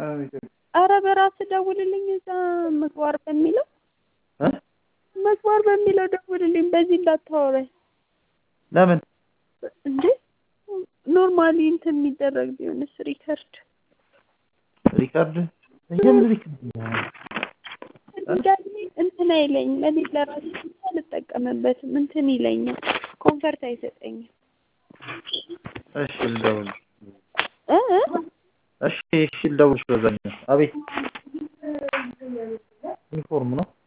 ኧረ በራስህ ደውልልኝ እዛ ምግባር በሚለው እ ምግባር በሚለው ደውልልኝ በዚህ እንዳታወራኝ ለምን እንዴ ኖርማሊ እንትን የሚደረግ ቢሆንስ ሪከርድ ሪካርድ የምን ሪካርድ ድጋሚ እንትን አይለኝም እኔ ለራሴ ብቻ አልጠቀምበትም እንትን ይለኛል ኮንፈርት አይሰጠኝም እሺ ልደውል እ እ እሺ እሺ ልደውልሽ በዛኛው አቤት ዩኒፎርም ነው